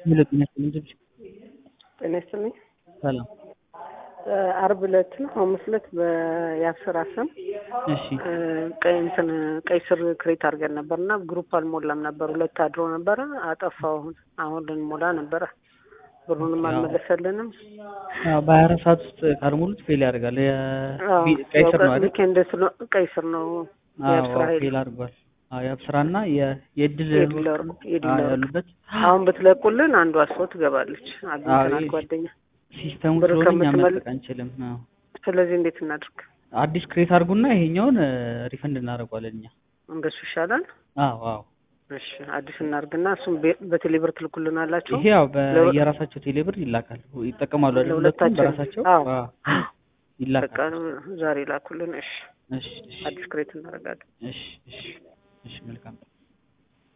ሄሎ ጤና ይስጥልኝ ድምጽ ጤና ይስጥልኝ። ሰላም አርብ ዕለት ነው ሐሙስ ዕለት በያብስራ ስም እሺ ቀይ እንትን ቀይ ስር ክሬት አድርገን ነበር እና ግሩፕ አልሞላም ነበር። ሁለት አድሮ ነበረ አጠፋው። አሁን አሁን ልንሞላ ነበረ ብሩንም አልመለሰልንም። ያው በሀያ አራት ሰዓት ውስጥ ካልሞሉት ፌል ያደርጋል። አዎ፣ የ- ቀይ ስር ነው አይደል? ዊኬንድ ስለ ቀይ ስር ነው የአብስራ አዎ ኃይል ፌል አድርጓል። አዎ የአብስራና የ- የድል የዲለር አዎ፣ የዲለር ያሉበት አሁን ብትለቁልን አንዷ ሰው ትገባለች። አግኝተናል ይህ- ጓደኛ። ሲስተሙ ብር ስለሆነ እኛ ከምትመል- መልቀቅ አንችልም። አዎ ስለዚህ እንዴት እናድርግ? አዲስ ክሬት አድርጉና ይሄኛውን ሪፈንድ እናደርገዋለን እኛ። እንደሱ ይሻላል። አዎ አዎ እሺ አዲስ እናድርግና እሱም በ- በቴሌብር ትልኩልናላችሁ። ይሄ ያው በየራሳቸው ቴሌብር ይላካል ይጠቀማሉ አይደል? ሁለቱም ለሁለታችን በራሳቸው አዎ አዎ፣ ይላካል። በቃ ዛሬ ላኩልን። እሺ እሺ እሺ አዲስ ክሬት እናደርጋለን። እሺ እሺ እሺ መልካም